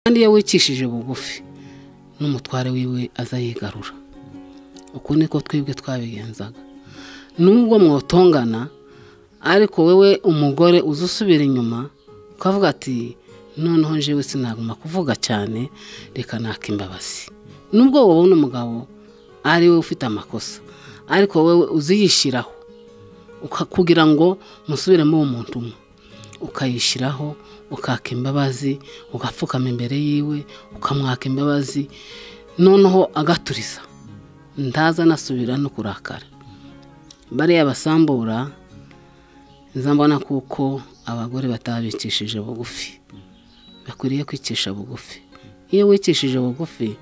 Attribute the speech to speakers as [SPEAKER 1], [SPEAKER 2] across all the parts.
[SPEAKER 1] kandi iyo wicishije bugufi n'umutware wiwe aza yigarura uku niko twebwe twabigenzaga nubwo mwotongana ariko wowe umugore uza usubira inyuma ukavuga ati noneho njyewe sinaguma kuvuga cyane reka naka imbabazi nubwo wabona umugabo ari we ufite amakosa ariko wowe uziyishyiraho kugira ngo musubiremo uwo muntu umwe ukayishyiraho ukaka imbabazi ugapfukama imbere yiwe ukamwaka imbabazi noneho agaturiza ndaza anasubira no kurakara bariya basambura mbona kuko abagore batabikishije bugufi bakwiriye kwicisha bugufi iyo wikishije bugufi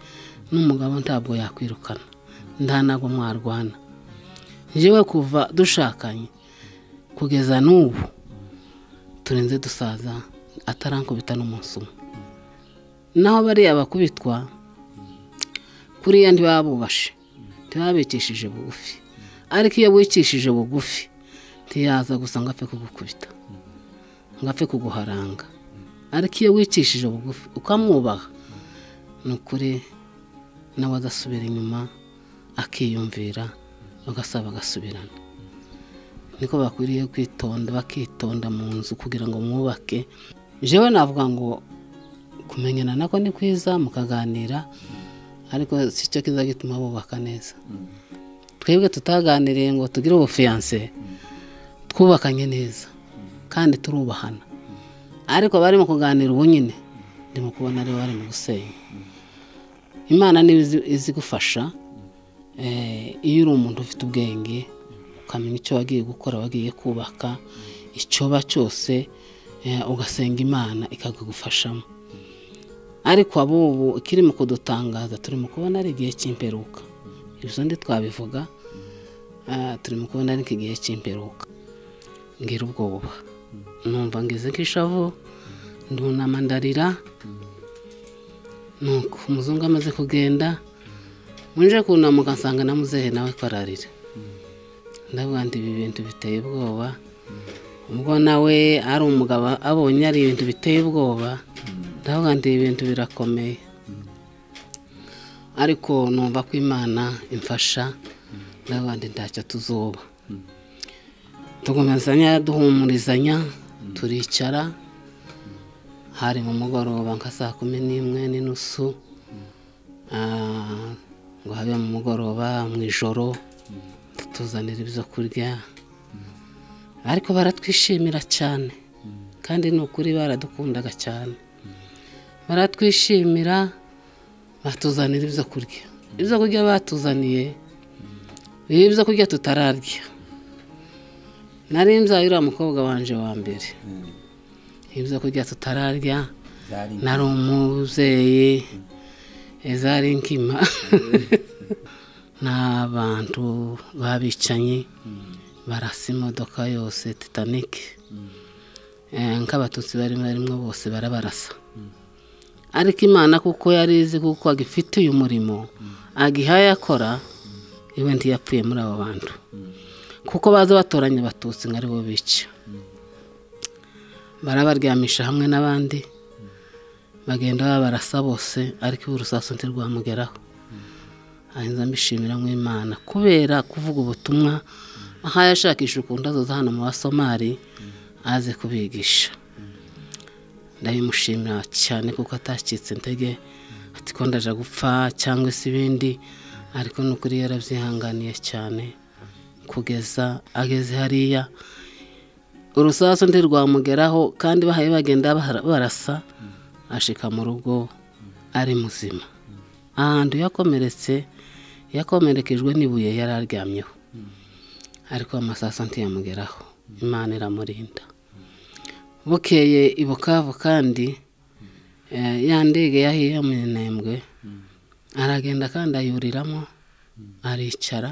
[SPEAKER 1] n'umugabo ntabwo yakwirukana nta ntabwo mwarwana njyewe kuva dushakanye kugeza n'ubu turenze dusaza atarankubita n'umunsi umwe naho bariya bakubitwa kuriya ntibabubashe ntibabikishije bugufi ariko iyo wikishije bugufi ntiyaza gusa ngo apfe kugukubita ngo apfe kuguharanga ariko iyo wicishije bugufi ukamwubaha ni ukuri nawe agasubira inyuma akiyumvira bagasaba bagasubirana niko bakwiriye kwitonda bakitonda mu nzu kugira ngo mwubake jewe navuga ngo kumenyana nako ni kwiza mukaganira ariko si cyo kiza gituma bubaka neza twebwe tutaganiriye ngo tugire ubufiyanse twubakanye neza kandi turubahana ariko bari mu kuganira ubu nyine ndimo kubona ari bari mu gusenya imana niba izigufasha iyo uri umuntu ufite ubwenge ukamenya icyo wagiye gukora wagiye kubaka icyoba cyose ugasenga imana ikagufashamo ariko abubu ikiri mu kudutangaza turi mu kubona ari igihe cy'imperuka ibyo ndi twabivuga turi mu kubona ari igihe cy'imperuka ngira ubwoba numva ngeze nk'ishavu ndunama ndarira nuko umuzungu amaze kugenda mwinjire kunamuka nsanga na muzehe nawe ko ararira ndavuga ngo ibi bintu biteye ubwoba ubwo nawe ari umugabo abonye ari ibintu biteye ubwoba ndavuga ngo ibi bintu birakomeye ariko numva ko imana imfasha ndavuga ngo ntacyo tuzuba tugomezanya duhumurizanya turicara hari mu mugoroba nka saa kumi n'imwe n'inusu ngo habe mu mugoroba mu ijoro tutuzanira ibyo kurya ariko baratwishimira cyane kandi ni ukuri baradukundaga cyane baratwishimira batuzanira ibyo kurya ibyo kurya batuzaniye ni ibyo kurya tutararya nari nzayo uriya mukobwa wanje wa mbere ibyo kurya tutararya nari umubyeyi ezari nkima n'abantu babicanyi barasa imodoka yose titanike nk'abatutsi barimo barimo bose barabarasa ariko imana kuko yari izi kuko agifite uyu murimo agihaye akora iwe ntiyapfuye muri abo bantu kuko baza batoranya abatutsi ngo aribo bica barabaryamisha hamwe n'abandi bagenda babarasa bose ariko urusasu ntirwamugeraho ahinza mbishimira nk'imana kubera kuvuga ubutumwa aho yashakisha ukuntu azoza hano mu basomali aze kubigisha ndabimushimira cyane kuko atashyitse intege ati ko ndaje gupfa cyangwa se ibindi ariko ni ukuri yarabyihanganiye cyane kugeza ageze hariya urusasu ntirwamugeraho kandi bahaye bagenda barasa ashika mu rugo ari muzima ahantu yakomeretse yakomerekejwe n'ibuye yari aryamyeho ariko amasaso ntiyamugeraho imana iramurinda bukeye i bukavu kandi ya ndege yahiye minembwe aragenda kandi ayuriramo aricara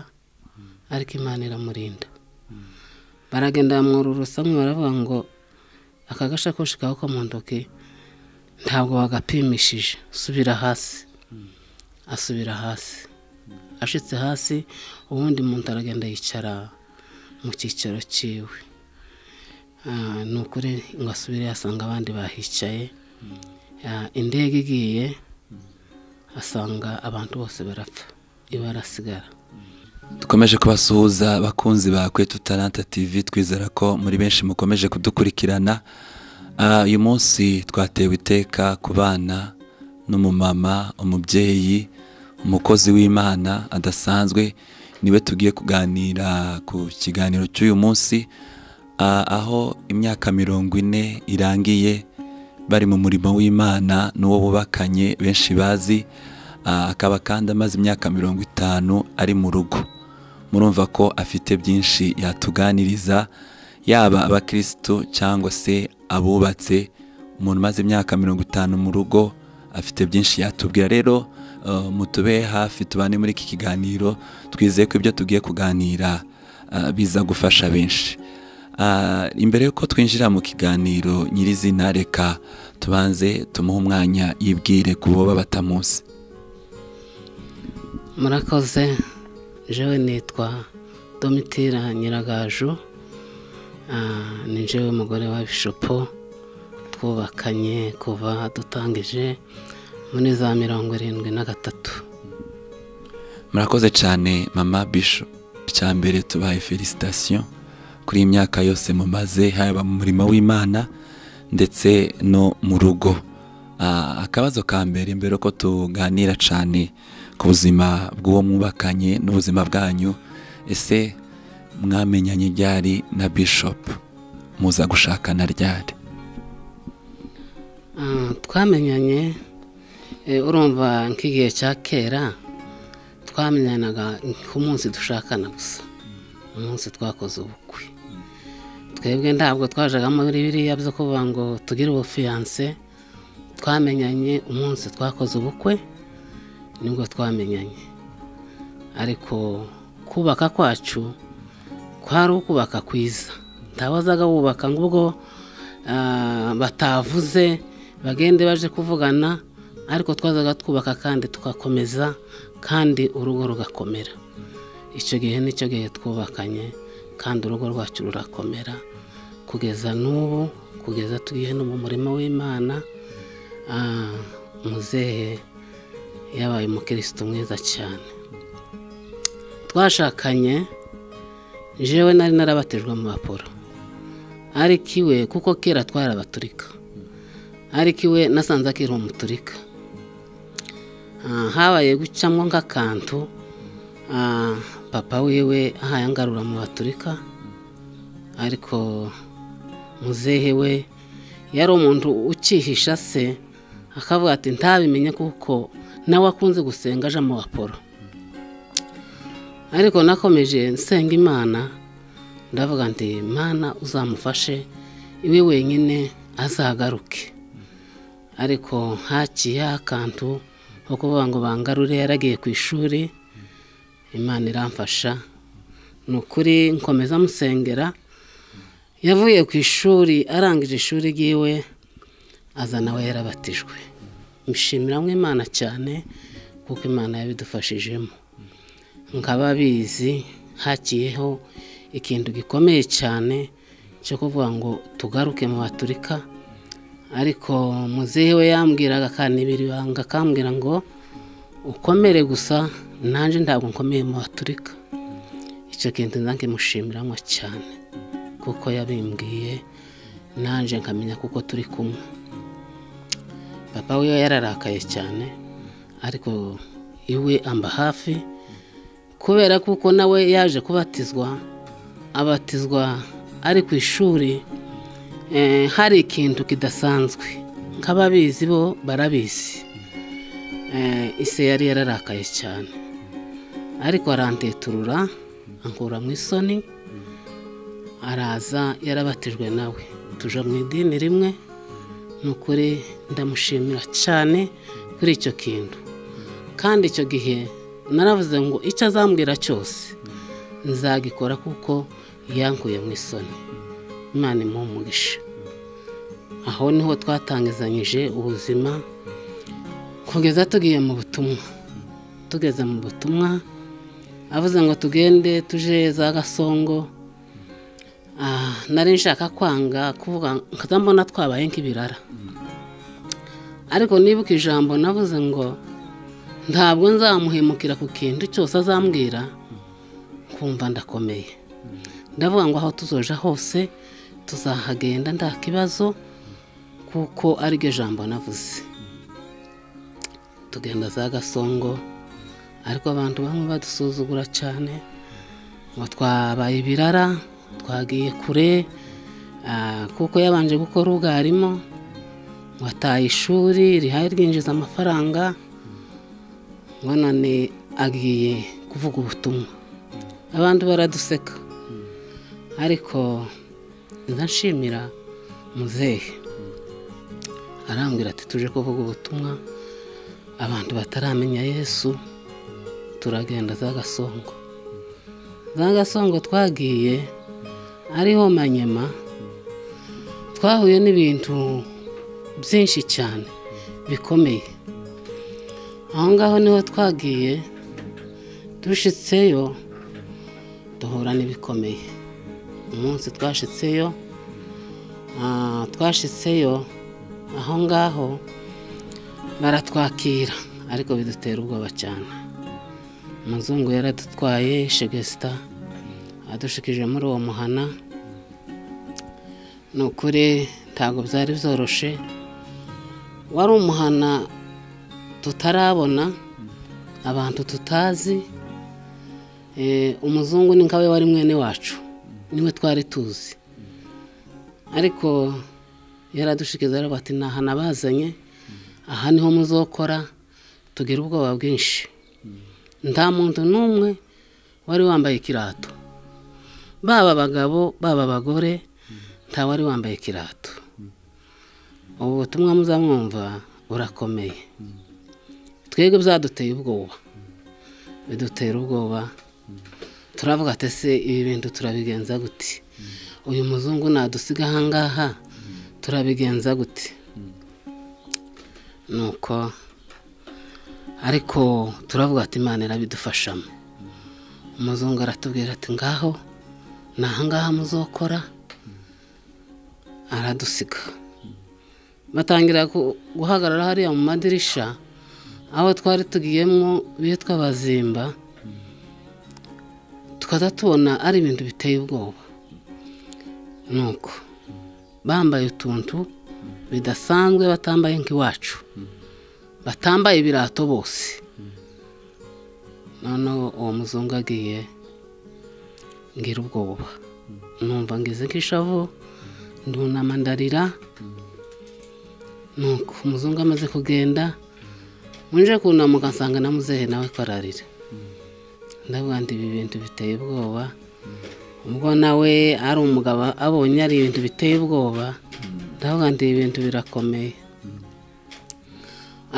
[SPEAKER 1] ariko imana iramurinda baragenda bamwururusa baravuga ngo aka gashakoshi kawe ko mu ntoki ntabwo bagapimishije subira hasi asubira hasi ashitse hasi ubundi muntu aragenda yicara mu cyicaro cyiwe ni ukuri ngo asubire yasanga abandi bahicaye Ah, indege igiye asanga abantu bose barapfa ibarasigara
[SPEAKER 2] dukomeje kubasuhuza abakunzi ba kwetu taranta tv twizera ko muri benshi mukomeje kudukurikirana Ah, uyu munsi twatewe iteka ku bana n'umumama umubyeyi umukozi w'imana adasanzwe niwe tugiye kuganira ku kiganiro cy'uyu munsi Ah, aho imyaka mirongo ine irangiye bari mu murimo w'imana n'uwo bubakanye benshi bazi Ah, akaba kandi amaze imyaka mirongo itanu ari mu rugo murumva ko afite byinshi yatuganiriza yaba abakirisitu cyangwa se abubatse umuntu umaze imyaka mirongo itanu mu rugo afite byinshi yatubwira rero eh, mutube hafi tubane muri iki kiganiro twizeye ko ibyo tugiye kuganira eh, biza gufasha benshi Ah, imbere yuko twinjira mu kiganiro nyirizina reka tubanze tumuhe umwanya yibwire ku bo batamuzi
[SPEAKER 1] murakoze jewe nitwa domitira nyiragaju Ah, ni jewe mugore wa bishopo twubakanye kuva dutangije muri za mirongo irindwi na gatatu
[SPEAKER 2] murakoze cyane mama bisho icya mbere tubaye felicitasiyo kuri iyi myaka yose mumaze haba mu murimo w'imana ndetse no mu rugo Ah, akabazo ka mbere mbere ko tuganira cyane ku buzima bw'uwo mwubakanye n'ubuzima bwanyu ese mwamenyanye ryari na bishop muza gushakana ryari
[SPEAKER 1] Ah, twamenyanye eh, urumva nk'igihe cya kera twamenyanaga ku munsi dushakana gusa umunsi twakoze ubukwe twebwe ntabwo twajagamo biriya byo kuvuga ngo tugire ubufiyanse twamenyanye umunsi twakoze ubukwe nibwo twamenyanye ariko kubaka kwacu kwari ukubaka kwiza ntabazaga wubaka ngo ubwo ah, batavuze bagende baje kuvugana ariko twazaga twubaka kandi tugakomeza kandi urugo rugakomera icyo gihe nicyo gihe twubakanye kandi urugo rwacu rurakomera kugeza n'ubu kugeza tugiye no mu murima w'imana ah, muzehe yabaye umukirisitu mwiza cyane twashakanye jewe nari narabatijwe mu baporo ariko iwe kuko kera twari abaturika ariko iwe nasanze akiri umuturika Ah, habaye gucamo nk'akantu Ah, papa wiwe ahaye angarura mu baturika ariko muzehe we yari umuntu ukihisha se akavuga ati ntabimenye kuko nawe akunze gusenga aje mu baporo ariko nakomeje nsenga imana ndavuga nti mana uzamufashe iwe wenyine azagaruke ariko haciye akantu ko kuvuga ngo bangarure yaragiye ku ishuri imana iramfasha ni ukuri nkomeza musengera yavuye ku ishuri arangije ishuri ryiwe aza nawe yarabatijwe mshimiramwe imana cyane kuko imana yabidufashijemo nkaba bizi hakiyeho ikintu gikomeye cyane cyo kuvuga ngo tugaruke mu baturika ariko muzehe we yambwiraga akanibira ibanga akambwira ngo ukomere gusa nanjye ntabwo nkomeye mu baturika icyo kintu nanjye mushimiramo cyane kuko yabimbwiye nanjye nkamenya kuko turi kumwe papa wiwe yararakaye cyane ariko iwe amba hafi kubera kuko nawe yaje kubatizwa abatizwa ari ku ishuri eh, hari ikintu kidasanzwe nk'ababizi bo barabizi Eh, ise yari yararakaye cyane ariko arandeturura ankura mu isoni araza yarabatijwe nawe tuje mu idini rimwe ni ukuri ndamushimira cyane kuri icyo kintu kandi icyo gihe naravuze ngo icyo azambwira cyose nzagikora kuko yankuye mu isoni imana imuha umugisha aho niho twatangizanyije ubuzima kugeza tugiye mu butumwa tugeze mu butumwa avuze ngo tugende tuje za gasongo Ah, nari nshaka kwanga kuvuga nkazambona twabaye nk'ibirara ariko nibuka ijambo navuze ngo ntabwo nzamuhemukira ku kintu cyose azambwira nkumva ndakomeye ndavuga ngo aho tuzoja hose tuzahagenda nta kibazo kuko ariryo jambo navuze tugenda za gasongo ariko abantu bamwe badusuzugura cyane ngo twabaye ibirara twagiye kure ah, kuko yabanje gukora ubwarimu ngo ataye ishuri rihaye ryinjiza amafaranga ngo none agiye kuvuga ubutumwa abantu baraduseka ariko nza nshimira muzehe arambwira ati tuje kuvuga ubutumwa abantu bataramenya yesu turagenda za gasongo za gasongo twagiye ariho manyema twahuye n'ibintu byinshi cyane bikomeye aho ngaho niho twagiye dushitseyo duhura n'ibikomeye umunsi twashitseyo ah, twashitseyo aho ngaho baratwakira ariko bidutera ubwoba cyane umuzungu yaradutwaye shegesita adushikije muri uwo muhana ni ukuri ntabwo byari byoroshe wari umuhana tutarabona abantu tutazi Eh, umuzungu ni nkawe wari mwene wacu niwe twari tuzi ariko yaradushikiza aravuga ati ntaha nabazanye aha niho muzokora tugira ubwoba bwinshi nta muntu n'umwe wari wambaye ikirato baba abagabo baba abagore nta wari wambaye ikirato ubu butumwa muzamwumva burakomeye twebwe byaduteye ubwoba bidutera ubwoba turavuga ati ese ibi bintu turabigenza gute uyu muzungu nadusiga ahangaha turabigenza gute nuko ariko turavuga ati imana irabidufashamo umuzungu aratubwira ati ngaho ni ahangaha muzokora aradusiga batangira ku- guhagarara hariya mu madirisha aho twari tugiyemo bitwa abazimba tukaza tubona ari ibintu biteye ubwoba nuko bambaye utuntu bidasanzwe batambaye nk'iwacu batambaye ibirato bose noneho uwo muzungu agiye ngira ubwoba numva ngize nk'ishavu ndunama ndarira nuko umuzungu amaze kugenda munje kunamuka nsanga na muzehe nawe ko ararira ndavuga ngo ibi bintu biteye ubwoba ubwo nawe ari umugabo abonye ari ibintu biteye ubwoba ndavuga ngo ibi bintu birakomeye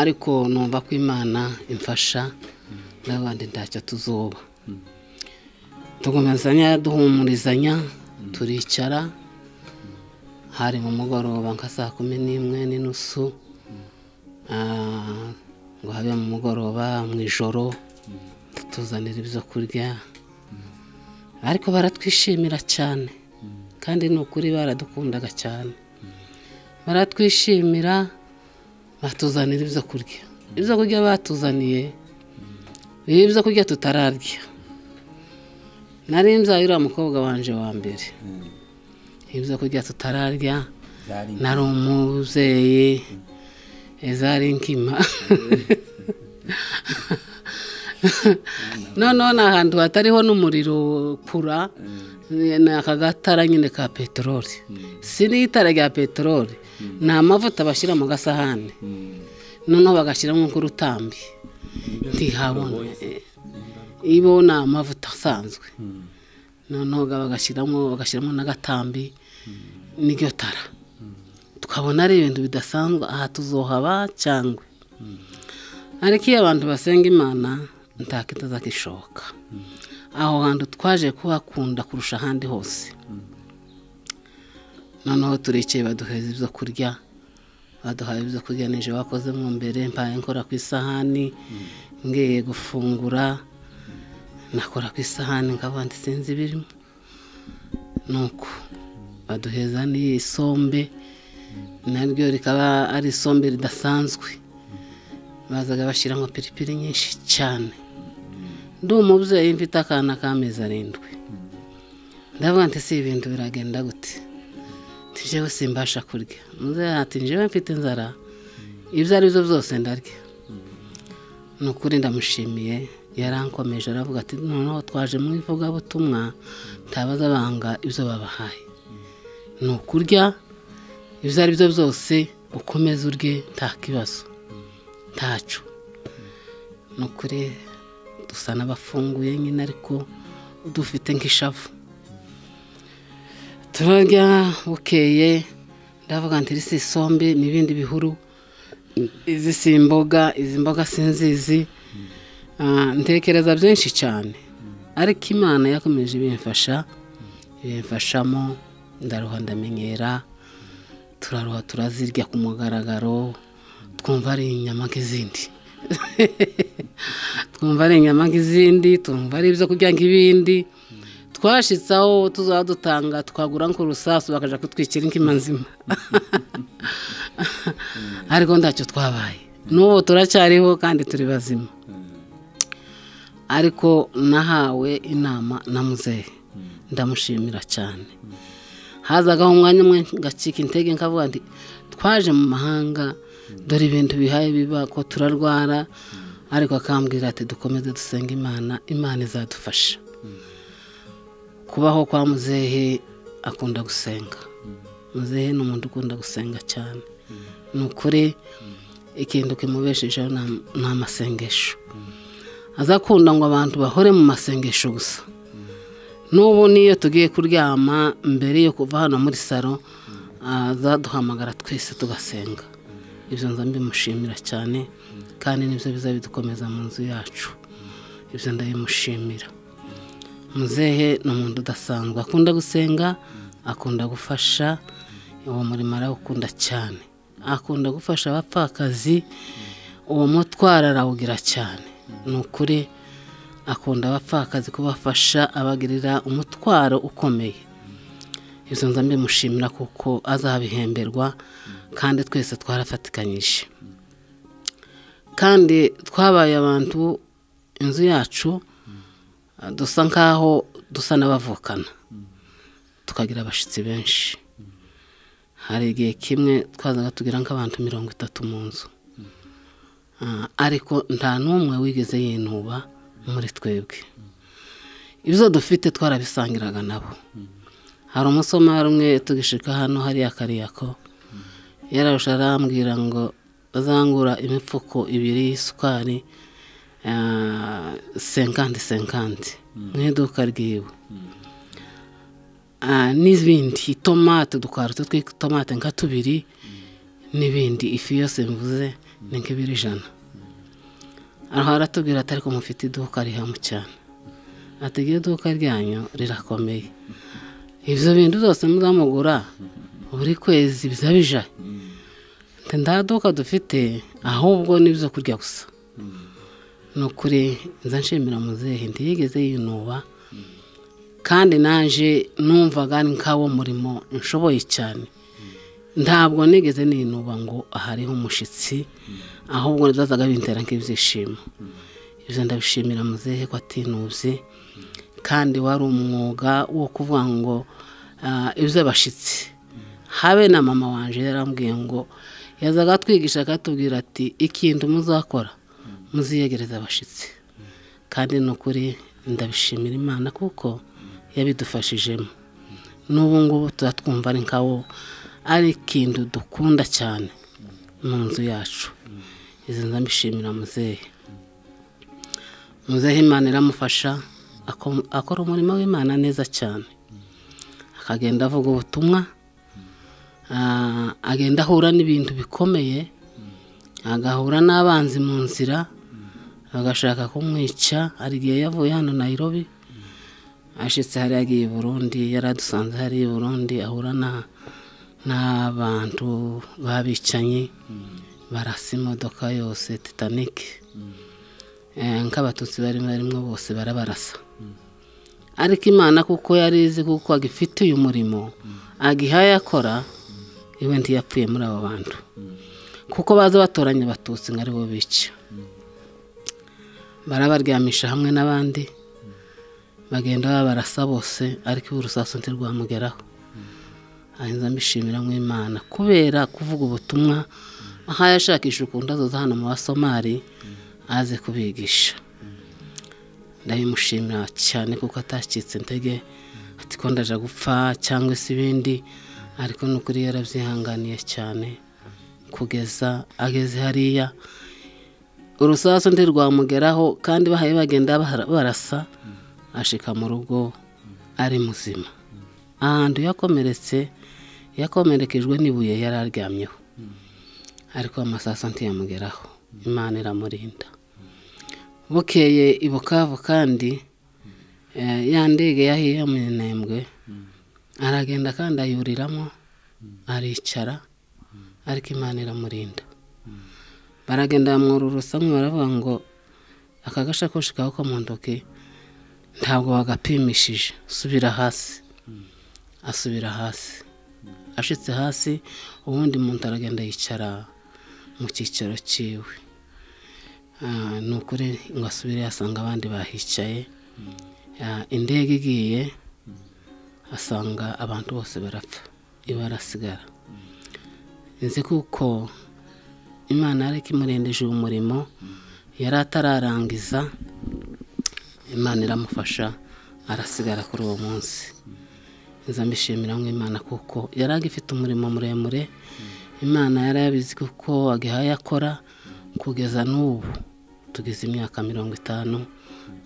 [SPEAKER 1] ariko numva ko imana imfasha ndavuga ngo ntacyo tuzuba tugomezanya duhumurizanya turicara hari mu mugoroba nka saa kumi n'imwe n'inusu Ah, ngo habe mu mugoroba mu ijoro tutuzanira ibyo kurya ariko baratwishimira cyane kandi ni ukuri baradukundaga cyane baratwishimira batuzanira ibyo kurya ibyo kurya batuzaniye biri ibyo kurya tutararya nari nzayo uriya mukobwa wanje wa mbere ibyo kurya tutararya nari umubyeyi ezari nkima noneho ni ahantu hatariho n'umuriro kura ni aka gatara nyine ka peteroli si n'itara rya peteroli ni amavuta bashyira mu gasahane noneho bagashyiramo nk'urutambi ntihabona ibo ni amavuta asanzwe noneho bagashyiramo bagashyiramo n'agatambi n'iryo tara tukabona ari ibintu bidasanzwe aha tuzohaba cyangwa ariko iyo abantu basenga imana ntakitaza kishoboka aho hantu twaje kuhakunda kurusha ahandi hose noneho turicaye baduheza ibyo kurya baduhaye ibyo kurya nije wakoze mu mbere mbaye nkora ku isahani ngiye gufungura nakora ku isahani nkaba sinzi ibirimo nuko baduheza n'isombe naryo rikaba ari isombe ridasanzwe bazaga bashyiramo piripiri nyinshi cyane ndi umubyeyi mfite akana k'amezi arindwi ndavuga nti si ibintu biragenda gute njyewe simbasha kurya muzehe ati njyewe mfite inzara ibyo ari byo byose ndarya ni ukuri ndamushimiye yarankomeje aravuga ati noneho twaje mu ivugabutumwa ntabaza banga ibyo babahaye ni ukurya ibyo ari byo byose ukomeze urye nta kibazo ntacu ni ukuri dusa n'abafunguye nyine ariko dufite nk'ishavu turarya bukeye ndavuga nti iri si isombe ni ibindi bihuru izi si imboga izi mboga sinzizi ntekereza byinshi cyane ariko imana yakomeje ibimfasha ibimfashamo ndaruha ndamenyera turaruha turazirya ku mugaragaro twumva ari inyama nk'izindi twumva ari inyama nk'izindi twumva ari ibyo kurya nk'ibindi twashyitse aho tuzaba dutanga twagura nk'urusasu bakajya kutwikira inkima nzima ariko ntacyo twabaye n'ubu turacyariho kandi turi bazima ariko nahawe inama na muzehe ndamushimira cyane hazagaho umwanya umwe ngacika intege nkavuga nti twaje mu mahanga dore ibintu bihaye biba ko turarwara ariko akambwira ati dukomeze dusenga imana imana izadufasha kubaho kwa muzehe akunda gusenga muzehe ni umuntu ukunda gusenga cyane ni ukuri ikintu kimubeshejeho ni amasengesho aza akunda ngo abantu bahore mu masengesho gusa n'ubu n'iyo tugiye kuryama mbere yo kuva hano muri salo azaduhamagara twese tugasenga ibyo nza mbimushimira cyane kandi nibyo biza bidukomeza mu nzu yacu ibyo ndabimushimira muzehe ni umuntu udasanzwe akunda gusenga akunda gufasha uwo murimo arawukunda cyane akunda gufasha abapfakazi uwo mutwaro arawugira cyane ni ukuri akunda abapfakazi kubafasha abagirira umutwaro ukomeye izo nza mbimushimira kuko azabihemberwa kandi twese twarafatikanyije kandi twabaye abantu inzu yacu dusa nk'aho dusa n'abavukana tukagira abashyitsi benshi hari igihe kimwe twazaga tugira nk'abantu mirongo itatu mu nzu ariko nta n'umwe wigeze yinuba muri twebwe ibyo dufite twarabisangiraga nabo hari umusomari umwe tugishika hano hariya kariyako yararusha arambwira ngo bazangura imifuko ibiri y'isukari senkandi senkandi mu iduka ryiwe n'ibindi itomate dukarito tw'itomate nka tubiri n'ibindi ifi yose mvuze ni nk'ibiri ijana aho aratubwira atari ko mufite iduka rihamu cyane atega iduka ryanyu rirakomeye ibyo bintu byose muzamugura buri kwezi biza bija nta duka dufite ahubwo n'ibyo kurya gusa ni ukuri nza nshimira muzehe ntiyigeze yinuba kandi naje numvaga ni nk'awo murimo nshoboye cyane ntabwo nigeze ninuba ngo ahariho umushyitsi ahubwo zazaga bintera nk'ibyishimo ibyo ndabishimira muzehe ko atinubye kandi wari umwuga wo kuvuga ngo iby'abashyitsi habe na mama wanjye yarambwiye ngo yazaga atwigisha akatubwira ati ikintu muzakora muziyegereza abashyitsi kandi ni ukuri ndabishimira imana kuko yabidufashijemo n'ubu ngubu tuba twumva ari nkawo ari ikintu dukunda cyane mu nzu yacu izi ndabishimira muzehe muzehe imana iramufasha akora umurimo w'imana neza cyane akagenda avuga ubutumwa agenda ahura n'ibintu bikomeye agahura n'abanzi mu nzira bagashaka kumwica hari igihe yavuye hano nayirobi ashyitse hariya agiye i burundi yaradusanze hariya i burundi ahura n'abantu babicanyi barasa imodoka yose titanike nk'abatutsi barimo barimo bose barabarasa ariko imana kuko yarizi kuko agifite uyu murimo agihaye akora iwe ntiyapfuye muri abo bantu kuko baza batoranya abatutsi ngo aribo bica barabaryamisha hamwe n'abandi bagenda babarasa bose ariko iwe urusasu ntirwamugeraho ahinza mbishimira nk'imana kubera kuvuga ubutumwa aho yashakisha ukuntu azoza hano mu basomari aze kubigisha ndabimushimira cyane kuko atakitse intege ati ko ndaje gupfa cyangwa se ibindi ariko ni ukuri yarabyihanganiye cyane kugeza ageze hariya urusasu ntirwamugeraho kandi bahaye bagenda barasa ashika mu rugo ari muzima ahantu yakomeretse yakomerekejwe n'ibuye yari aryamyeho ariko amasaso ntiyamugeraho imana iramurinda bukeye i bukavu kandi ya ndege yahiye mu minembwe aragenda kandi ayuriramo aricara ariko imana iramurinda baragenda bamwururusa baravuga ngo aka gashakoshi kawe ko mu ntoki ntabwo bagapimishije subira hasi asubira hasi ashitse hasi ubundi muntu aragenda yicara mu cyicaro cyiwe ni ukuri ngo asubire yasanga abandi bahicaye indege igiye asanga abantu bose barapfa iba arasigara nzi kuko imana yari imurendeje uwo murimo yari atararangiza imana iramufasha arasigara kuri uwo munsi nza mbishimira nk'imana kuko yari agifite umurimo muremure imana yari yabizi kuko agihaye akora kugeza n'ubu tugeze imyaka mirongo itanu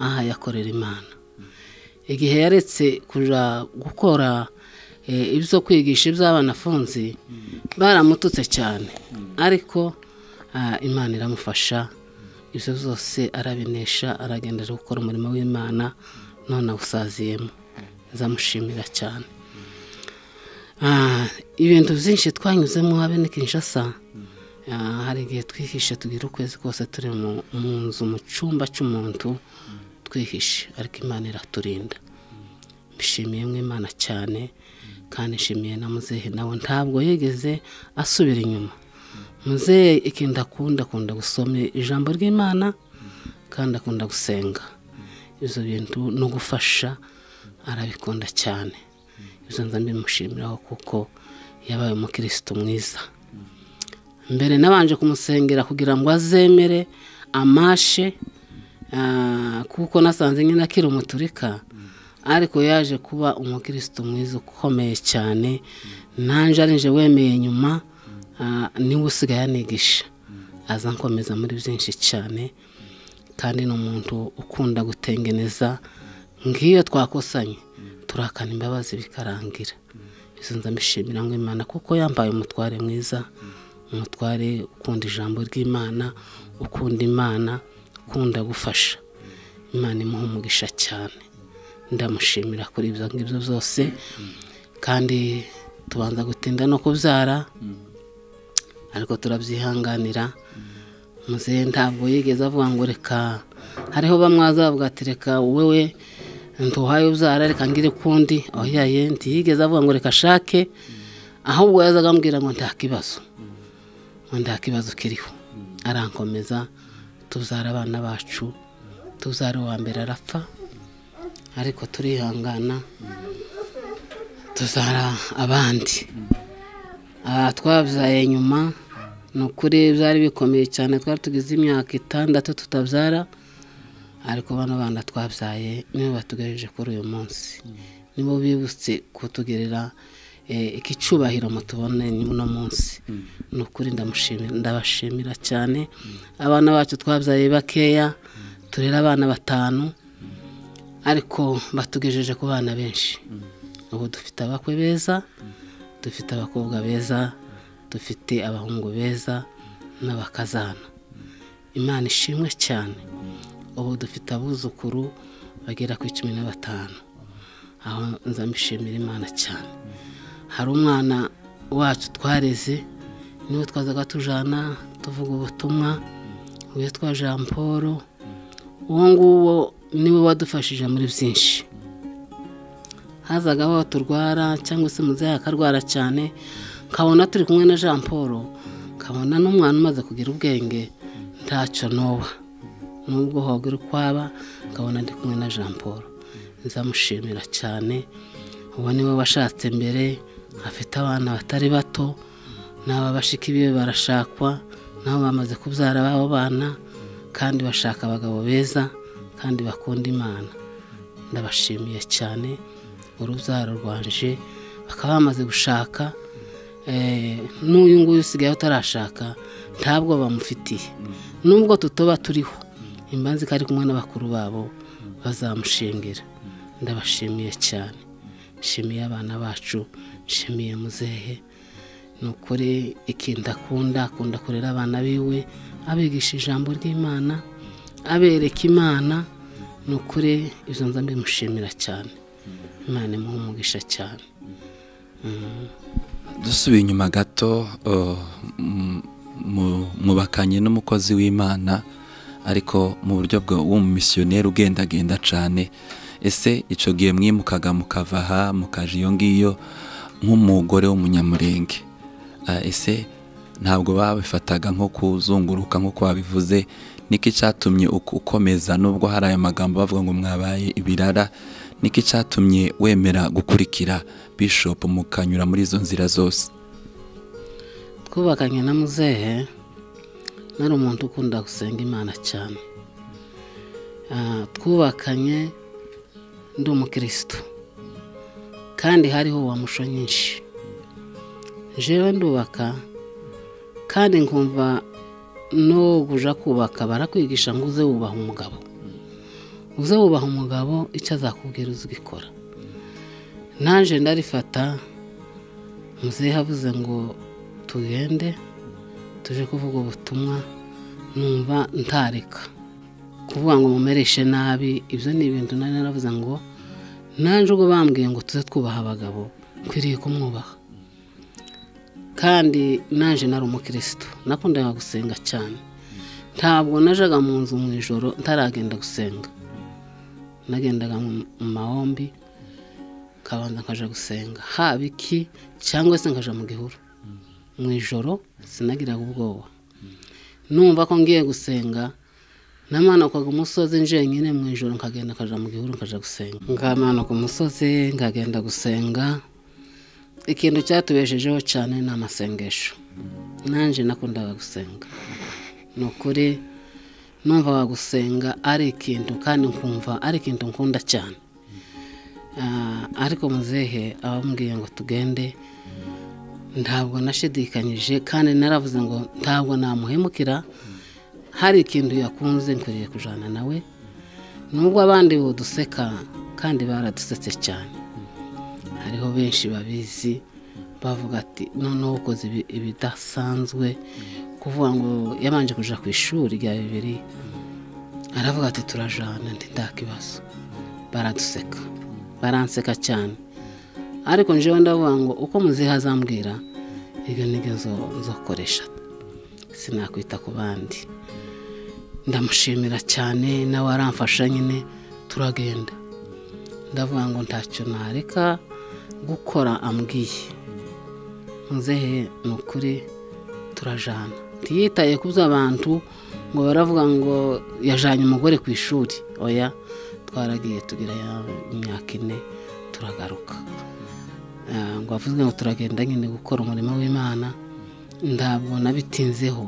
[SPEAKER 1] aha yakorera imana igihe yaretse kujya gukora ibyo kwigisha iby'abana afunze baramututse cyane ariko imana iramufasha ibyo byose arabinesha aragendera gukora umurimo w'imana none awusaziyemo nzamushimira cyane ibintu byinshi twanyuzemo habe ni kinshasa hari igihe twihishe tugira ukwezi kose turi mu nzu mu cyumba cy'umuntu twihishe ariko imana iraturinda mbishimiye nk'imana cyane kandi nshimiye na muzehe nawe ntabwo yigeze asubira inyuma muzehe ikintu akunda akunda gusoma ijambo ry'imana kandi akunda gusenga ibyo bintu no gufasha arabikunda cyane ibyo nza mbimushimiraho kuko yabaye umukirisitu mwiza mbere nabanje kumusengera kugira ngo azemere amashe kuko nasanze nyine akiri umuturika ariko yaje kuba umukirisitu mwiza ukomeye cyane nanjye arinje wemeye nyuma niwe usigaye anigisha aza nkomeza muri byinshi cyane kandi ni umuntu ukunda gutengeneza nk'iyo twakosanye turakana imbabazi bikarangira izo nzamishimira nk'imana kuko yambaye umutware mwiza umutware ukunda ijambo ry'imana ukunda imana ukunda gufasha imana imuha umugisha cyane ndamushimira kuri ibyo ngibyo byose kandi tubanza gutinda no kubyara ariko turabyihanganira muzehe ntabwo yigeze avuga ngo reka hariho bamwe bazavuga ati reka wowe ntuhaye ubyara reka ngire ukundi aho yaye ntiyigeze avuga ngo reka ashake ahubwo yazaga ambwira ngo nta kibazo ngo nta kibazo kiriho arankomeza tubyara abana bacu tubyara uwa mbere arapfa ariko turihangana tubyara abandi twabyaye nyuma ni ukuri byari bikomeye cyane twari tugize imyaka itandatu tutabyara ariko bano bana twabyaye nibo batugejeje kuri uyu munsi nibo bibutse kutugerera iki cyubahiro mutubone uno munsi ni ukuri ndabashimira cyane abana bacu twabyaye bakeya turera abana batanu ariko batugejeje ku bana benshi ubu dufite abakwe beza dufite abakobwa beza dufite abahungu beza n'abakazana imana ishimwe cyane ubu dufite abuzukuru bagera ku cumi na batanu aho nzamishimira imana cyane hari umwana wacu twareze niwe twazaga tujana tuvuga ubutumwa witwa jean paul uwo nguwo niwe wadufashije muri byinshi hazagaho turwara cyangwa se muzehe akarwara cyane nkabona turi kumwe na jean paul nkabona n'umwana umaze kugira ubwenge ntacyo nuba nubwo hogira ukwaba nkabona ndi kumwe na jean paul nzamushimira cyane uwo ni we washatse mbere afite abana batari bato n'aba bashiki biwe barashakwa nabo bamaze kubyara babo bana kandi bashaka abagabo beza kandi bakunda imana ndabashimiye cyane urubyaro rwanje bakaba bamaze gushaka eh, n'uyu nguyu usigaye utarashaka ntabwo bamufitiye nubwo tutoba turiho imbanzi ko ari kumwe n'abakuru babo bazamushingira ndabashimiye cyane nshimiye abana bacu nshimiye muzehe ni ukuri ikintu akunda akunda kurera abana biwe abigisha ijambo ry'imana abereka imana ni ukuri izo nza mbimushimira cyane imana imuha umugisha cyane
[SPEAKER 2] dusubiye inyuma gato uh, m- mu- mubakanye n'umukozi w'imana ariko mu buryo bwa w'umumisiyoneri ugendagenda cyane ese icyo gihe mwimukaga mukava aha mukaja iyo ngiyo nk'umugore w'umunyamurenge Ah, ese ntabwo babifataga nko kuzunguruka nk'uko wabivuze niki cyatumye uku- ukomeza n'ubwo hari aya magambo bavuga ngo mwabaye ibirara niki cyatumye wemera gukurikira bishop mukanyura muri izo nzira zose
[SPEAKER 1] twubakanye na muzehe nari umuntu ukunda gusenga imana cyane Ah, twubakanye ndi umukirisitu kandi hariho wa muco nyinshi jewe ndubaka kandi nkumva no guja kubaka barakwigisha ngo uze wubaha umugabo uze wubaha umugabo icyo azakubwira uzigikora nanjye ndarifata muzehe avuze ngo tugende tuje kuvuga ubutumwa numva ntareka kuvuga ngo mumereshe nabi ibyo ni ibintu nari naravuze ngo nanjye ubwo bambwiye ngo tuze twubaha abagabo nkwiriye kumwubaha kandi nanjye nari umukirisitu nakundaga gusenga cyane ntabwo najaga mu nzu mu ijoro ntaragenda gusenga nagendaga mu mu mahombi nkabanza nkaja gusenga haba iki cyangwa se nkaja mu gihuru mu ijoro sinagiraga ubwoba numva ko ngiye gusenga namanukaga umusozi njenyine mu ijoro nkagenda nkaja mu gihuru nkaja gusenga nkamanuka umusozi nkagenda gusenga ikintu cyatubeshejeho cyane ni amasengesho nanjye nakundaga gusenga ni ukuri numvaga gusenga ari ikintu kandi nkumva ari ikintu nkunda cyane Ah, ariko muzehe abambwiye ngo tugende ntabwo nashidikanyije kandi naravuze ngo ntabwo namuhemukira hari ikintu yakunze nkwiriye kujyana nawe nubwo abandi buduseka kandi baradusetse cyane hariho benshi babizi bavuga ati noneho ukoze ibi- ibidasanzwe kuvuga ngo yabanje kujya ku ishuri rya bibiri aravuga ati turajana ndi nta kibazo baraduseka baranseka cyane ariko njewe ndavuga ngo uko muziha azambwira ibyo nibyo nzo- nzokoresha sinakwita ku bandi ndamushimira cyane nawe aramfasha nyine turagenda ndavuga ngo ntacyo nareka gukora ambwiye muzehe ni ukuri turajana ntiyitaye ku by'abantu ngo baravuga ngo yajanye umugore ku ishuri oya twaragiye tugira ya imyaka ine turagaruka Ah, ngo avuze ngo turagenda nyine gukora umurimo w'imana ntabwo nabitinzeho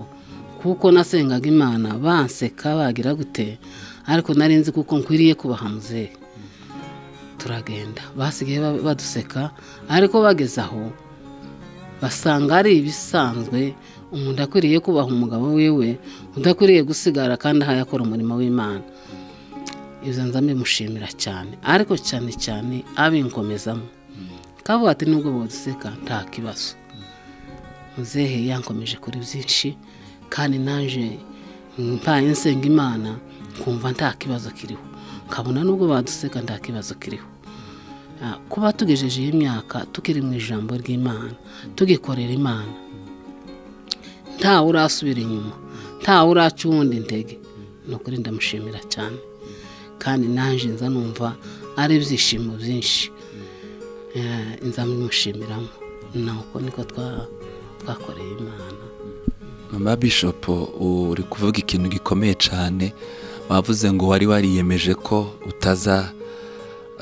[SPEAKER 1] kuko nasengaga imana banseka bagira gute ariko nari nzi kuko nkwiriye kubaha muzehe turagenda basigaye ba- baduseka ariko bageze aho basanga ari ibisanzwe umuntu akwiriye kubaha umugabo wiwe udakwiriye gusigara kandi ahaye akora umurimo w'imana ibyo nza mbimushimira cyane ariko cyane cyane abinkomezamo kavuga ati nubwo baduseka nta kibazo muzehe yankomeje kuri byinshi kandi naje mbaye nsenga imana kumva nta kibazo kiriho nkabona nubwo baduseka nta kibazo kiriho Ah, kuba tugejeje iyi myaka tukiri mu ijambo ry'imana tugikorera imana ntawe urasubira inyuma ntawe uraca uwundi intege ni ukuri ndamushimira cyane kandi nanjye nza numva ari ibyishimo byinshi Eh, nza mbimushyimiramo ni uko niko twa- twakoreye imana
[SPEAKER 2] mama bishop uri kuvuga ikintu gikomeye cyane wavuze ngo wari wariyemeje ko utaza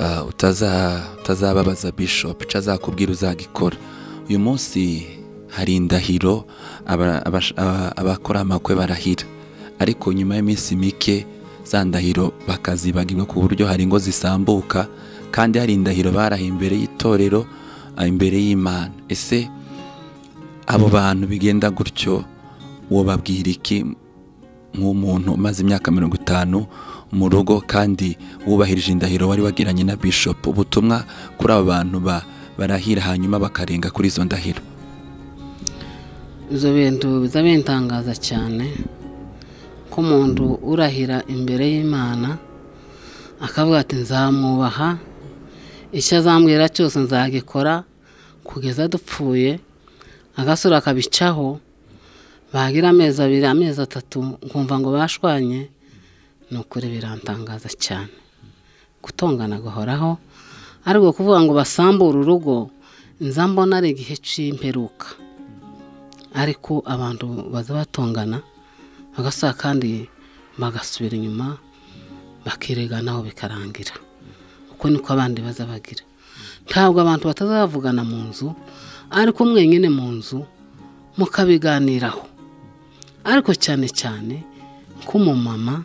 [SPEAKER 2] ah, utaza utazababaza bishop icyo azakubwira uzagikora uyu munsi hari indahiro aba- abash- aba- abakora amakwe barahira ariko nyuma y'iminsi mike za ndahiro bakazibagirwa ku buryo hari ingo zisambuka kandi hari indahiro barahiye imbere y'itorero ah, imbere y'imana ese abo bantu bigenda gutyo wobabwira iki nk'umuntu umaze imyaka mirongo itanu mu rugo kandi wubahirije indahiro wari wagiranye na bishop ubutumwa kuri abo bantu ba- barahira hanyuma bakarenga kuri izo ndahiro
[SPEAKER 1] ibyo bintu biza bintangaza cyane ko umuntu urahira imbere y'imana akavuga ati nzamwubaha icyo azambwira cyose nzagikora kugeza dupfuye agasura akabicaho bagira amezi abiri amezi atatu nkumva ngo bashwanye ni ukuri birantangaza cyane gutongana guhoraho ariko kuvuga ngo basambure urugo nza mbona ari igihe cy'imperuka ariko abantu baza batongana bagasaba kandi bagasubira inyuma bakireganaho bikarangira uko niko abandi baza bagira ntabwo abantu bataza bavugana mu nzu ariko mwenyine mu nzu mukabiganiraho ariko cyane cyane k'umumama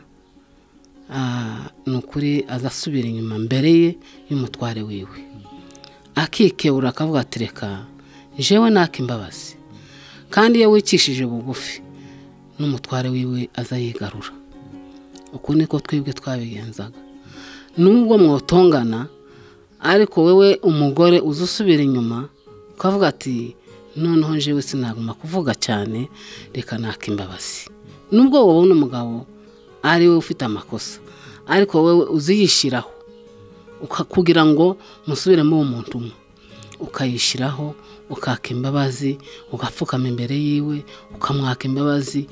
[SPEAKER 1] ah, ni ukuri aza asubira inyuma mbere ye y'umutware wiwe akikebura akavuga ati reka jewe naka imbabazi kandi iyo wicishije bugufi n'umutware wiwe aza yigarura uko niko twebwe twabigenzaga nubwo mwotongana ariko wowe umugore uza usubira inyuma ukavuga ati noneho njyewe sinaguma kuvuga cyane reka naka imbabazi nubwo wabona umugabo ari we ufite amakosa ariko wowe uziyishyiraho uka- kugira ngo musubiremo uwo muntu umwe ukayishyiraho ukaka imbabazi ugapfukama imbere yiwe ukamwaka imbabazi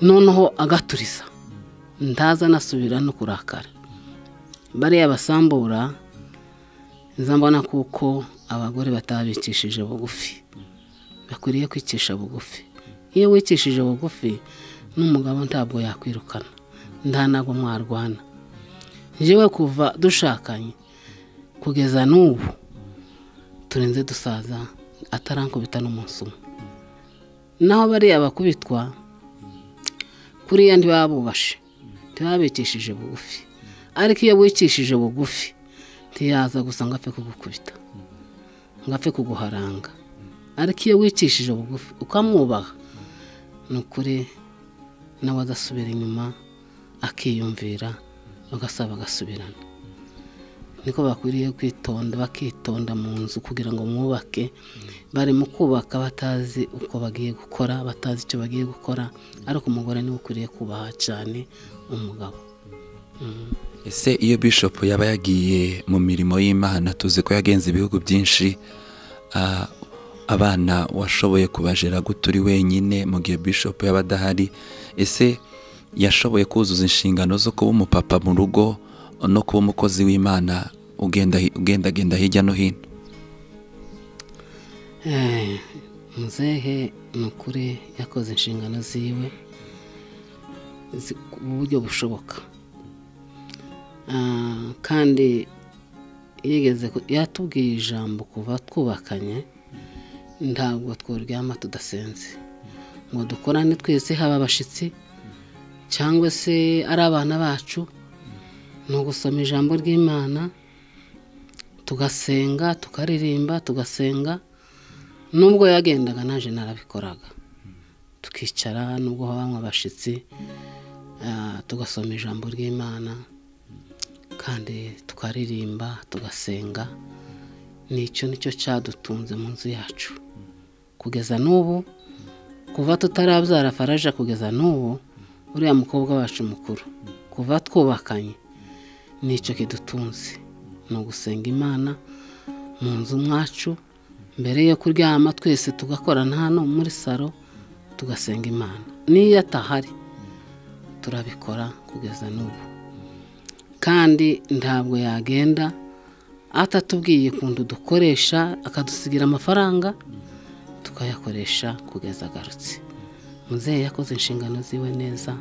[SPEAKER 1] noneho agaturiza ndaza anasubira no kurakara bariya basambura nza mbona kuko abagore batabicishije bugufi bakwiriye kwicisha bugufi iyo wicishije bugufi n'umugabo ntabwo yakwirukana nta ntabwo mwarwana njyewe kuva dushakanye kugeza n'ubu turenze dusaza atarankubita n'umunsi umwe naho bariya bakubitwa kuriya ntibabubashe ntibabikishije bugufi ariko iyo wicishije bugufi ntiyaza gusa ngo apfe kugukubita ngo apfe kuguharanga ariko iyo wicishije bugufi ukamwubaha ni ukuri nawe agasubira inyuma akiyumvira bagasaba bagasubirana niko bakwiriye kwitonda bakitonda mu nzu kugira ngo mwubake bari mu kubaka batazi uko bagiye gukora batazi icyo bagiye gukora ariko umugore niwe ukwiriye kubaha cyane umugabo
[SPEAKER 2] ese iyo bishop yaba yagiye mu mirimo y'imana tuzi ko yagenze ibihugu byinshi ah, abana washoboye kubajera gute uri wenyine mu gihe bishop yaba adahari ese yashoboye kuzuza inshingano zo kuba umupapa mu rugo no kuba umukozi w'imana ugenda hi- ugendagenda hirya no hino
[SPEAKER 1] Eh, muzehe ni ukuri yakoze inshingano ziwe zi- mu buryo bushoboka Ah, kandi yigeze ku- yatubwiye ijambo kuva twubakanye ntabwo tworyama tudasenze ngo dukorane twese haba abashyitsi cyangwa se ari abana bacu ni ugusoma ijambo ry'imana tugasenga tukaririmba tugasenga nubwo yagendaga naje narabikoraga tukicara nubwo banywa abashyitsi ah, tugasoma ijambo ry'imana kandi tukaririmba tugasenga nicyo nicyo cyadutunze mu nzu yacu kugeza n'ubu kuva tutarabyara faraja kugeza n'ubu uriya mukobwa wacu mukuru kuva twubakanye nicyo kidutunze ni ugusenga imana mu nzu mwacu mbere yo kuryama twese tugakorana hano muri salo tugasenga imana n'iyo atahari turabikora kugeza n'ubu kandi ntabwo yagenda atatubwiye ukuntu dukoresha akadusigira amafaranga tukayakoresha kugeza agarutse muzehe yakoze inshingano ziwe neza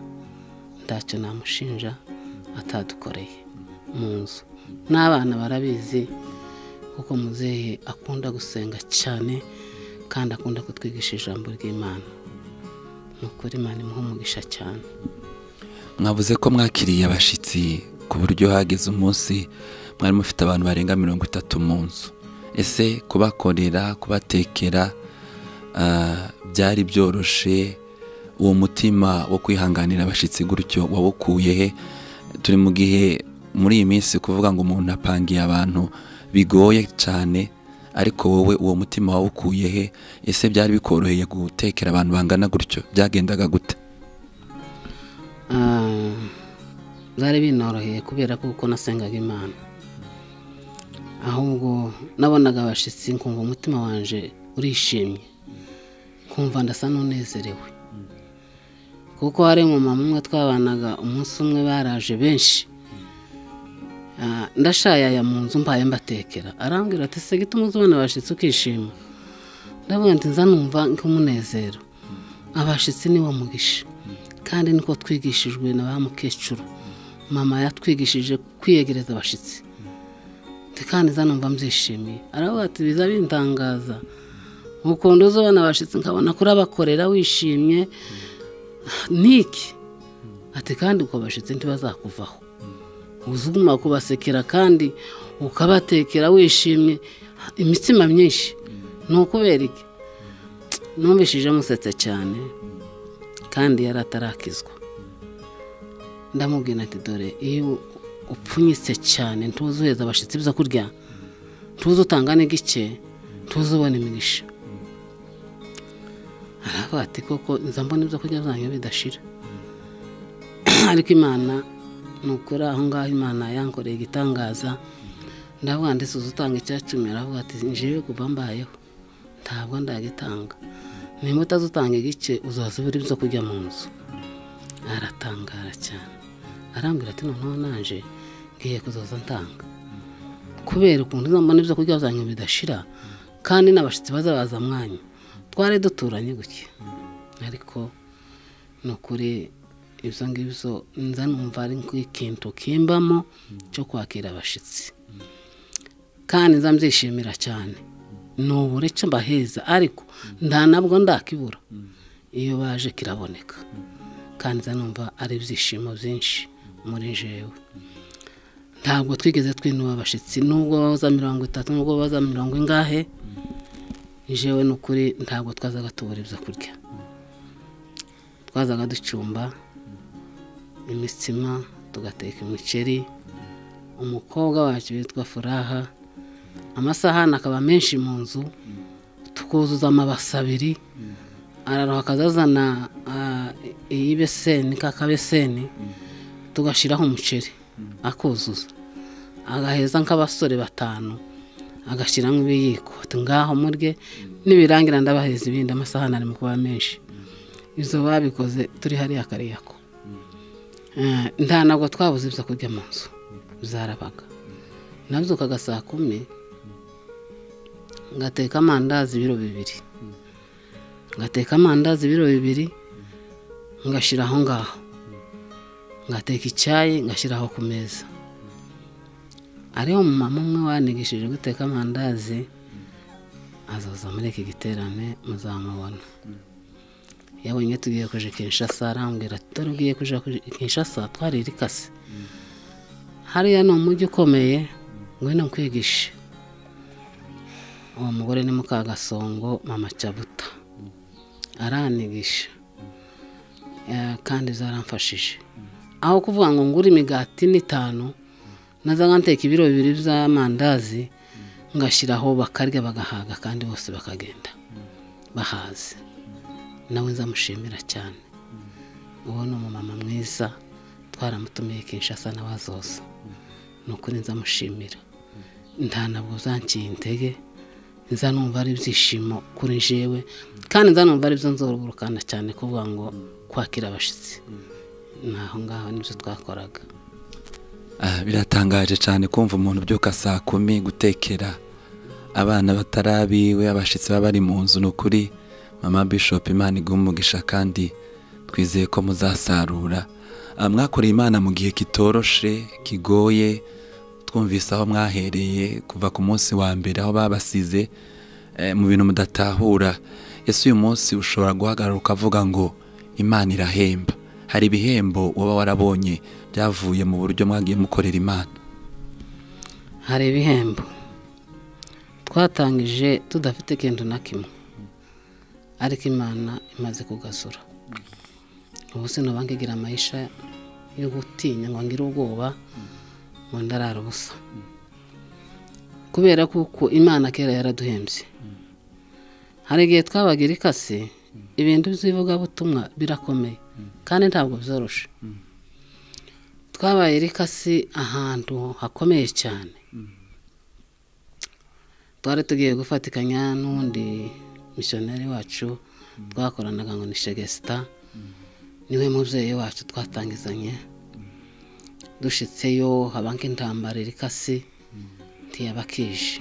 [SPEAKER 1] ntacyo namushinja atadukoreye mu nzu n'abana barabizi kuko muzehe akunda gusenga cyane kandi akunda kutwigisha ijambo ry'imana ni ukuri imana imuha umugisha cyane
[SPEAKER 2] mwavuze ko mwakiriye abashyitsi ku buryo hageze umunsi mwari mufite abantu barenga mirongo itatu mu nzu ese kubakorera kubatekera ah, byari byoroshye uwo mutima wo kwihanganira abashyitsi gutyo wawukuye he turi mu gihe muri iyi minsi kuvuga ngo umuntu apangiye abantu bigoye cyane ariko wowe uwo mutima wawukuye he ese byari bikoroheye gutekera abantu bangana gutyo byagendaga gute
[SPEAKER 1] Ah, byari binoroheye kubera ko uko nasengaga imana ahubwo nabonaga abashyitsi nkumva umutima wanjye urishimye nkumva ndasa n'unezerewe kuko hari umumama umwe twabanaga umunsi umwe baraje benshi Ah, ndashayaya mu nzu mbaye mbatekera arambwira ati se gituma uzabona abashyitsi ukishima ndavuga nti nza numva nk'umunezero abashyitsi ni wo mugisha kandi niko twigishijwe na ba mukecuru mama yatwigishije kwiyegereza abashyitsi Ati, kandi nza numva mbyishimiye aravuga ati biza bintangaza ukunda uzabona abashyitsi nkabona kurabakorera wishimye niki ati kandi uko abashyitsi ntibazakuvaho uzuma kubasekera kandi ukabatekera wishimye imitsima myinshi ni ukubera iki numvishije musetse cyane kandi yari atarakizwa ndamubwira ati dore iyo upfunyitse cyane ntuzi uheza abashyitsi byo kurya ntuzi utanga n'igike ntuzi ubona imigisha aravuga ati koko nza mbona ibyo kurya byanyu bidashira ariko imana ni ukuri aho ngaho imana yankoreye igitangaza ndavuga ndetse uzi utanga icyacumi aravuga ati njewe kuva mbayeho ntabwo ndagitanga nimba utazutanga igice uzaza ubura ibyo kurya mu nzu aratangara cyane arambwira ati noneho naje ngiye kuzoza ntanga kubera ukuntu uzambona ibyo kurya byanyu bidashira kandi n'abashyitsi bazabaza mwanya twari duturanye gutya ariko ni ukuri ibyo ngibyo nza numva ari nk'ikintu kimbamo cyo kwakira abashyitsi kandi nza mbyishimira cyane ni uburece mbaheza ariko nta nabwo ndakibura iyo baje kiraboneka kandi nza numva ari ibyishimo byinshi muri jewe ntabwo twigeze twinuba abashyitsi nubwo baza mirongo itatu nubwo baza mirongo ingahe jewe ni ukuri ntabwo twazaga tubura ibyo kurya twazaga ducumba imitsima tugateka imiceri umukobwa wacu witwa furaha amasahani akaba menshi mu nzu tukuzuza amabasi abiri araroha akazazana ah, iy'ibeseni kakabeseni tugashyiraho umuceri akuzuza agaheza nk'abasore batanu agashyiramo ibiyiko ati ngaho murye nibirangira ndabaheza ibindi amasahani ari mu kuba menshi izo babikoze turi hariya kariyako Eh, nta ntabwo twabuze ibyo kurya mu nzu zarabaga nabyukaga saa kumi ngateka amandazi ibiro bibiri ngateka amandazi ibiro bibiri ngashyira aho ngaho ngateka icyayi ngashyira aho ku meza ariho mama umwe wanigishije guteka amandazi azoza muri iki giterane muzamubona yabonye tugiye kuje kinshasa arambwira ati dore ugiye kuje kinshasa twaririkase hariya ni umujyi ukomeye ngwino nkwigishe uwo mugore ni mukagasongo mama cyabuta aranigisha Eh, kandi zaramfashije aho kuvuga ngo ngure imigati n'itanu nazaga nteka ibiro bibiri by'amandazi ngashyiraho bakarya bagahaga kandi bose bakagenda bahaze nawe nzamushimira cyane uwo ni umumama mwiza twaramutumiye kinshasa nawe azoza ni ukuri nzamushimira nta ntabwo zanciye intege nza numva ari ibyishimo kuri jewe kandi nza numva ari byo nzorugurukana cyane kuvuga ngo kwakira abashyitsi ni aho ngaho nibyo twakoraga
[SPEAKER 2] Ah, biratangaje cyane kumva umuntu ubyuka saa kumi gutekera abana batarabiwe abashyitsi baba bari mu nzu ni ukuri mama bishop imana iguha umugisha kandi twizeye ko muzasarura Ah, mwakoreye imana mu gihe kitoroshe kigoye twumvise aho mwahereye kuva ku munsi wa mbere aho babasize eh, mu bintu mudatahura ese uyu munsi ushobora guhagarara ukavuga ngo imana irahemba hari ibihembo uba warabonye byavuye mu buryo mwagiye mukorera imana
[SPEAKER 1] hari ibihembo twatangije tudafite ikintu na kimwe ariko imana imaze kugasura ubu sinoba nkigira amayisha yo gutinya ngo ngire ubwoba ngo ndarara ubusa kubera kuko imana kera yaraduhembye hari igihe twabagira ikase ibintu by'ivugabutumwa birakomeye kandi ntabwo byoroshye twabaye rikasi ahantu hakomeye cyane twari tugiye gufatikanya n'undi misiyoneri wacu twakoranaga ngo ni shegesita niwe mubyeyi wacu twatangizanye dushyitseyo haba nk'intambara irikasi ntiyaba kije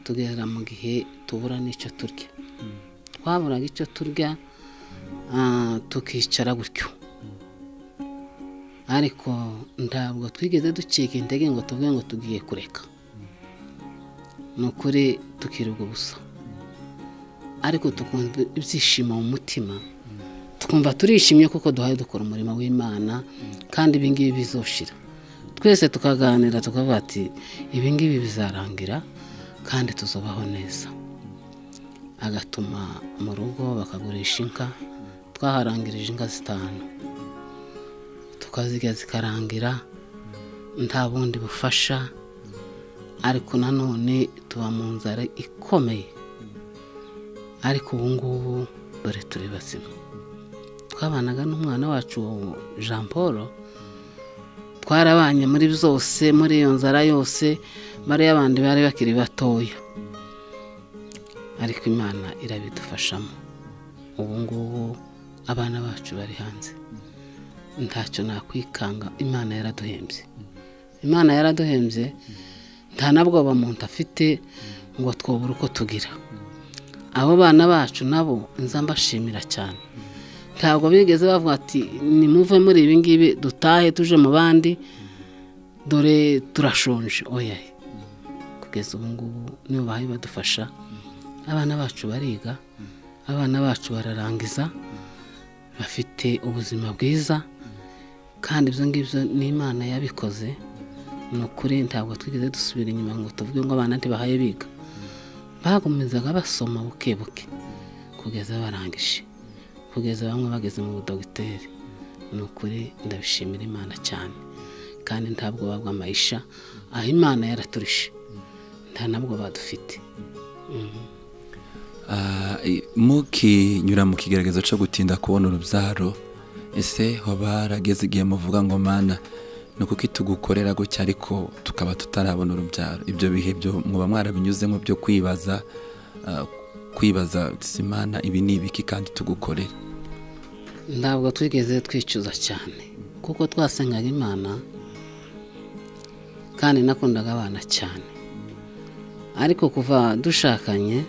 [SPEAKER 1] tugera mu gihe tubura n'icyo turya twaburaga icyo turya ah, tukicara gutyo ariko ntabwo twigeze ducika intege ngo tuvuge ngo tugiye kureka ni ukuri tukirirwa ubusa ariko tukumva ibyishimo mu mutima twumva turishimye kuko duhaye dukora umurimo w'imana kandi ibingibi bizoshira twese tukaganira tukavuga ati ibingibi bizarangira kandi tuzubaho neza agatuma mu rugo bakagurisha inka twaharangirije inka zitanu tukazirya zikarangira nta bundi bufasha ariko nanone tuba mu nzara ikomeye ariko ubu ngubu dore turi bazima twabanaga n'umwana wacu jean paul twarabanye muri byose muri iyo nzara yose bari abandi bari bakiri batoya ariko imana irabidufashamo ubu ngubu abana bacu bari hanze ntacyo nakwikanga imana yaraduhembye imana yaraduhembye nta na bwoba muntu afite ngo twobure uko tugira abo bana bacu nabo nza mbashimira cyane ntabwo bigeze bavuga ati nimuve muri ibi ngibi dutahe tuje mu bandi dore turashonje oya kugeza ubu ngubu nibo bahaye badufasha abana bacu bariga abana bacu bararangiza bafite ubuzima bwiza kandi ibyo ngibyo ni imana yabikoze ni ukuri ntabwo twigeze dusubira inyuma ngo tuvuge ngo abana ntibahaye biga bagumizaga basoma buke buke kugeza barangije kugeza bamwe bageze mu budogiteri ni ukuri ndabishimira imana cyane kandi ntabwo babwa amayisha aho imana yaraturishe nta nabwo badufite
[SPEAKER 2] Ah, i- mukinyura mu kigaragazo cyo gutinda kubona urubyaro ese hoba harageze igihe muvuga ngo mana ni kuki tugukorera gutya ariko tukaba tutarabona urubyaro ibyo bihe byo muba mwarabinyuzemo byo kwibaza ah, kwibaza uti, imana ibi ni ibiki kandi tugukorera
[SPEAKER 1] ntabwo twigeze twicuza cyane kuko twasengaga imana kandi nakundaga abana cyane ariko kuva dushakanye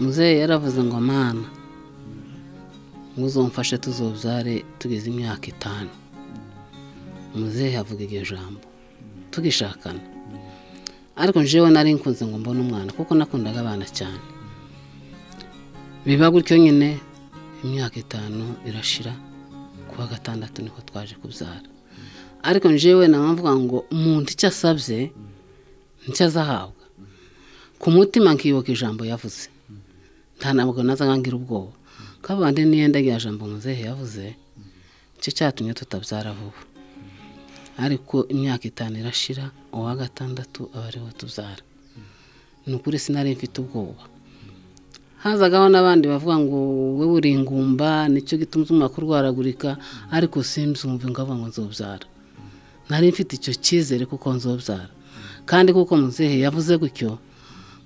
[SPEAKER 1] muzehe yaravuze ngo mana muzomfashe tuzobyare tugeze imyaka itanu muzehe avuga iryo jambo tugishakana ariko njyewe nari nkunze ngo mbone umwana kuko nakundaga abana cyane biba gutyo nyine imyaka itanu irashira kuwa gatandatu niko twaje kubyara ariko njyewe nabavuga ngo umuntu icyo asabye nicyo azahabwa ku mutima nkibuka ijambo yavuze nta ntabwo nazaga ngira ubwoba kabande n'iyenda rya jambo muzehe yavuze nicyo cyatumye tutabyara vuba ariko imyaka itanu irashira uwa gatandatu aba ariwe tubyara ni ukuri sinari mfite ubwoba hazagaho n'abandi bavuga ngo wowe uri ingumba nicyo gituma umwaka urwaragurika ariko simbyumve ngo avuga ngo nzobyara nari mfite icyo cyizere kuko nzobyara kandi kuko muzehe yavuze gutyo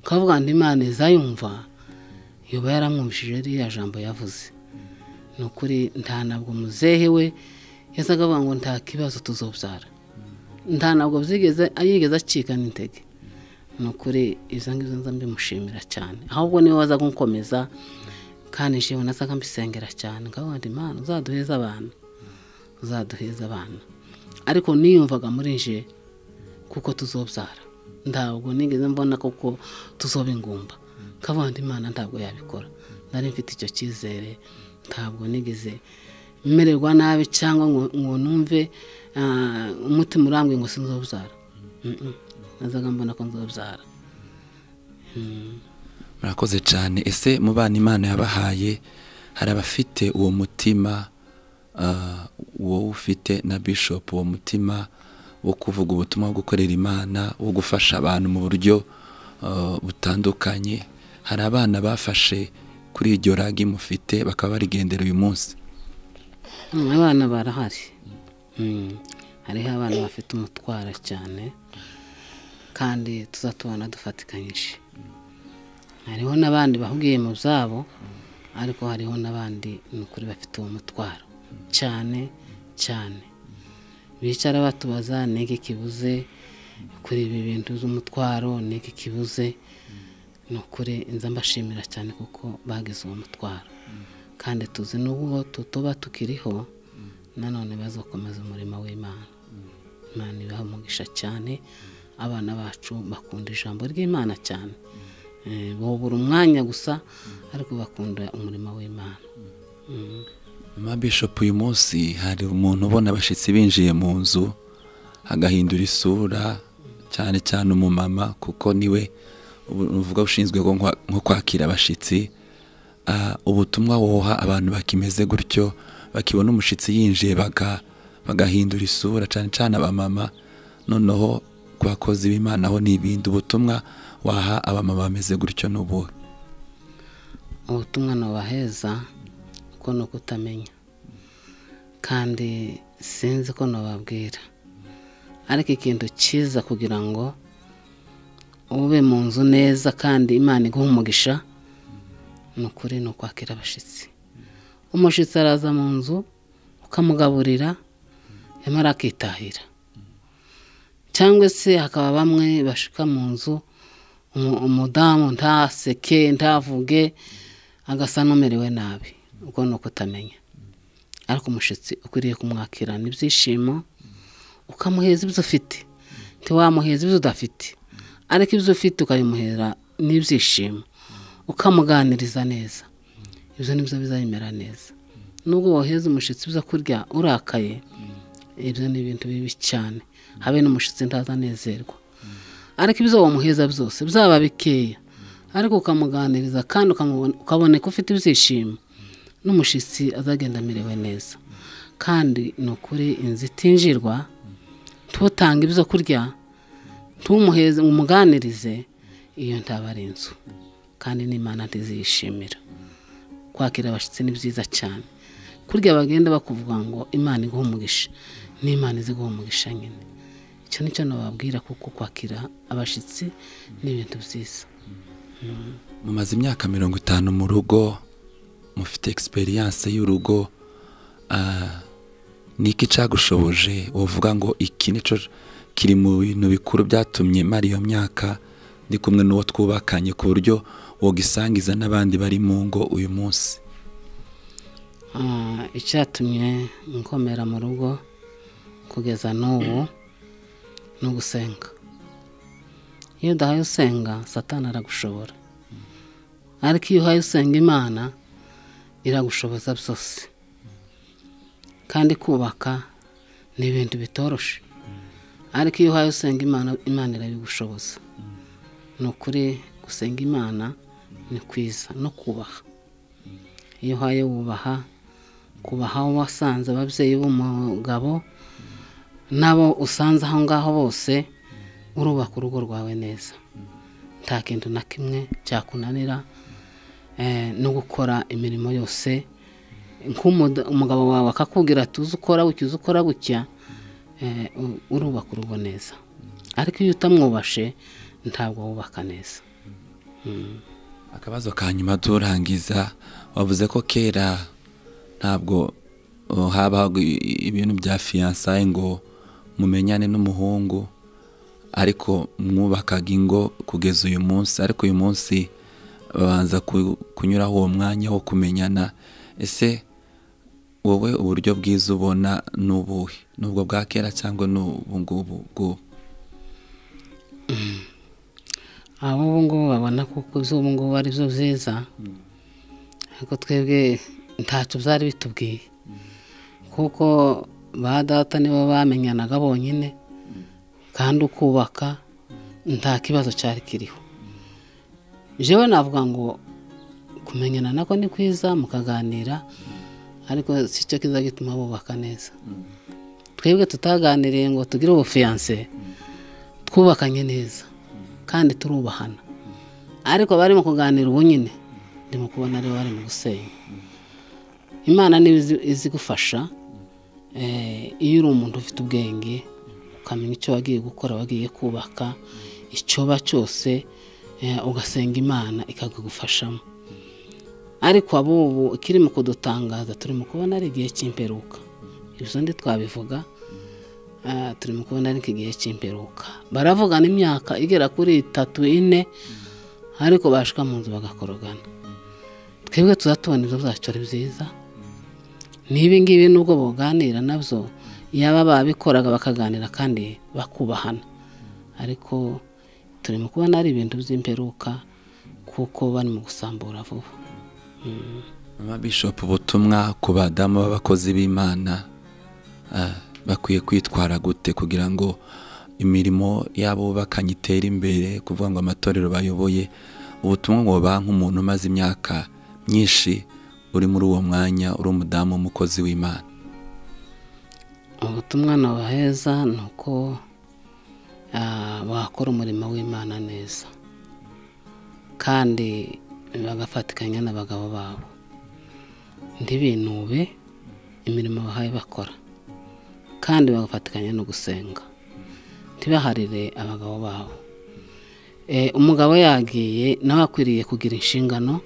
[SPEAKER 1] kavuga ngo imana izayumva yoba yaramwumvishije ririya jambo yavuze ni ukuri nta ntabwo muzehe we yazaga avuga ngo nta kibazo tuzobyara nta ntabwo byigeze yigeze acikana intege ni ukuri izo ngizo nza mbimushimira cyane ahubwo niwe waza gukomeza kandi njyewe nazaga mbisengera cyane ngaho ndi imana uzaduheze abana uzaduheze abana ariko niyumvaga muri nje kuko tuzobyara ntabwo nigeze mbona kuko tuzoba ingumba nkabandi imana ntabwo yabikora nari mfite icyo cyizere ntabwo nigeze mererwa nabi cyangwa ngo numve umutima urambwe ngo sinzobyara nazaga mbona ko nzobyara
[SPEAKER 2] murakoze cyane ese mu bana imana yabahaye hari abafite uwo mutima ah, wowe ufite na bishop uwo mutima wo kuvuga ubutumwa wo gukorera imana wo gufasha abantu mu buryo ah, butandukanye hari abana bafashe kuri iryo ragi mufite bakaba barigendera uyu munsi
[SPEAKER 1] Mm, abana barahari Mm, hariho abana bafite umutwaro cyane kandi tuzatubona dufatikanyije hariho n'abandi bahugiye mu byabo ariko hariho n'abandi ni ukuri bafite uwo mutwaro cyane cyane bicara batubaza niki kibuze kuri ibi bintu z'umutwaro niki kibuze ni ukuri nza mbashimira cyane kuko bagize uwo mutwaro kandi tuzi n'ubwo tutuba tukiriho nanone bazakomeza umurimo w'imana imana ibaha umugisha cyane abana bacu bakunda ijambo ry'imana cyane Eh, bobura umwanya gusa ariko bakunda umurimo w'imana Mm.
[SPEAKER 2] Ma Bishop uyu munsi hari umuntu ubona abashyitsi binjiye mu nzu agahindura isura cyane cyane umumama kuko niwe ubu- uvuga ushinzwe nko kwa- nko kwakira abashyitsi Ah, ubutumwa woha abantu bakimeze gutyo bakibona umushyitsi yinjiye baga- bagahindura isura cyane cyane abamama noneho ku bakozi b'imana ho ni ibindi ubutumwa waha abamama bameze gutyo n'ubu
[SPEAKER 1] ubutumwa nubaheza kuko ni ukutamenya kandi sinzi ko nubabwira ariko ikintu cyiza kugira ngo ube mu nzu neza kandi imana iguha umugisha ni ukuri ni ukwakira abashyitsi umushyitsi araza mu nzu ukamugaburira yamara akitahira cyangwa se hakaba bamwe bashika mu nzu umu- umudamu ntaseke ntavuge agasa n'umerewe nabi ubwo ni ukutamenya ariko umushyitsi ukwiriye kumwakirana ibyishimo ukamuheza ibyo ufite ntiwamuheza ibyo udafite ariko ibyo ufite ukabimuhera n'ibyishimo ukamuganiriza neza ibyo nibyo bizayimera neza nubwo woheza umushyitsi ibyo kurya urakaye ibyo ni ibintu bibi cyane habe n'umushyitsi ntazanezerwa ariko ibyo wamuheza byose byaba bikeya ariko ukamuganiriza kandi ukamubona- ukaboneka ufite ibyishimo n'umushyitsi azagenda amerewe neza kandi ni ukuri inzu itinjirwa ntutanga ibyo kurya ntumuheze ngo umuganirize iyo ntaba ari inzu kandi n'imana ntiziyishimira kwakira abashyitsi ni byiza cyane kurya bagenda bakuvuga ngo imana iguha umugisha n'imana izi guha umugisha nyine icyo ni cyo nababwira kuko kwakira abashyitsi ni ibintu byiza
[SPEAKER 2] mumaze imyaka mirongo itanu mu rugo mufite egisperiyanse y'urugo ah, ni iki cyagushoboje uvuga ngo iki nicyo kiri mu bintu bikuru byatumye mara iyo myaka ndi kumwe n'uwo twubakanye ku buryo wogisangiza n'abandi bari mu ngo uyu munsi
[SPEAKER 1] Ah, icyatumye nkomera mu rugo kugeza n'ubu ni ugusenga iyo udahaye usenga satani aragushobora ariko iyo uhaye usenga imana iragushoboza byose kandi kubaka ni ibintu bitoroshe ariko iyo uhaye usenga imana imana irabigushoboza ni ukuri gusenga imana ni kwiza no kubaha iyo uhaye wubaha kubaha uwo wasanze ababyeyi b'umugabo n'abo usanze aho ngaho bose urubaka urugo rwawe neza nta kintu na kimwe cyakunanira eh, no gukora imirimo yose nk'umuda- umugabo wawe akakubwira tuzi ukora gutya uzi ukora gutya eh, u- urubaka urugo neza ariko iyo utamwubashe ntabwo wubaka neza
[SPEAKER 2] akabazo ka nyuma turangiza wavuze ko kera ntabwo uh, habaho ibintu bya fiyansaye ngo mumenyane n'umuhungu ariko mwubakaga ingo kugeza uyu munsi ariko uyu munsi babanza ku- kunyuraho uwo mwanya wo kumenyana ese wowe uburyo bwiza ubona ni ubuhe nubwo bwa kera cyangwa ni ubu ngubu bw'ubu
[SPEAKER 1] ab'ubu ngubu babona kuko iz'ubu ngubu ari zo ziza ariko twebwe ntacyo byari bitubwiye kuko ba data nibo bamenyanaga bonyine kandi ukubaka nta kibazo cyari kiriho jewe navuga ngo kumenyana nako ni kwiza mukaganira ariko si cyo kiza gituma bubaka neza twebwe tutaganiriye ngo tugire ubufiyanse twubakanye neza kandi turubahana ariko abari mu kuganira ubu nyine ndimo kubona aribo bari mu gusenya imana niba izi- izi gufasha eh, iyo uri umuntu ufite ubwenge ukamenya icyo wagiye gukora wagiye kubaka icyoba cyose eh, ugasenga imana ikakagufashamo ariko abubu ikiri mu kudutangaza turimo kubona ari igihe cy'imperuka ibyo ndi twabivuga Ah, turi mu kubona ariko igihe cy'imperuka baravugana imyaka igera kuri itatu ine ariko bashika mu nzu bagakorogana twebwe tuza tubona ibyo byacu ari byiza n'ibi ngibi nubwo boganira nabyo yaba babikoraga bakaganira kandi bakubahana ariko turi mu kubona ari ibintu by'imperuka kuko bari mu gusambura vuba
[SPEAKER 2] mama bishop ubutumwa ku badamu b'abakozi b'imana ah, bakwiye kwitwara gute kugira ngo imirimo yabo bubakanye itere imbere kuvuga ngo amatorero bayoboye ubutumwa ngo baha nk'umuntu umaze imyaka myinshi uri muri uwo mwanya uri umudamu w'umukozi w'imana
[SPEAKER 1] ubutumwa nabaheza ni uko ah, bakora umurimo w'imana neza kandi bagafatikanya n'abagabo babo ntibinube imirimo bahaye bakora kandi bagafatikanya no gusenga ntibaharire abagabo babo Eh, umugabo yagiye nawe akwiriye kugira inshingano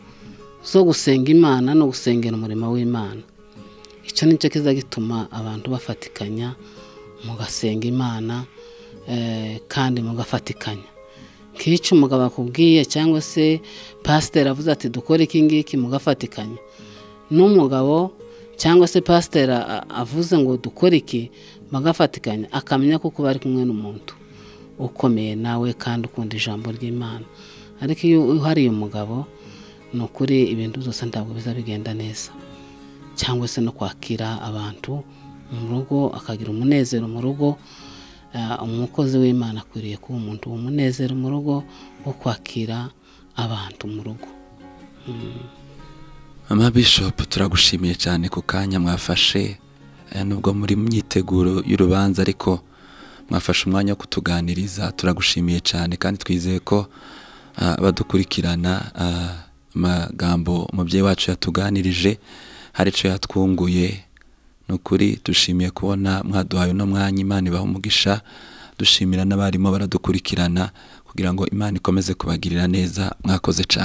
[SPEAKER 1] zo gusenga imana no gusengera umurimo w'imana icyo ni cyo kiza gituma abantu bafatikanya mugasenga imana eh, kandi mugafatikanya nk'icyo umugabo akubwiye cyangwa se pasiteri avuze ati dukore iki ngiki mugafatikanya n'umugabo cyangwa se pasiteri a- a- avuze ngo dukore iki bagafatikanya akamenya kuko bari kumwe n'umuntu ukomeye nawe kandi ukunda ijambo ry'imana ariko iyo uhariye umugabo ni ukuri ibintu byose ntabwo biza bigenda neza cyangwa se no kwakira abantu mu rugo akagira umunezero mu rugo Ah, umukozi w'imana akwiriye kuba umuntu umunezero mu rugo wo kwakira abantu mu rugo
[SPEAKER 2] mama bishop turagushimiye cyane ku kanya mwafashe eh, nubwo muri myiteguro y'urubanza ariko mwafashe umwanya wo kutuganiriza turagushimiye cyane kandi twizeye ko ah, abadukurikirana ah, amagambo umubyeyi wacu yatuganirije hari icyo yatwunguye ni ukuri dushimiye kubona mwaduhaye uno mwanya imana ibaha umugisha dushimira n'abarimu baradukurikirana kugira ngo imana ikomeze kubagirira neza mwakoze cyane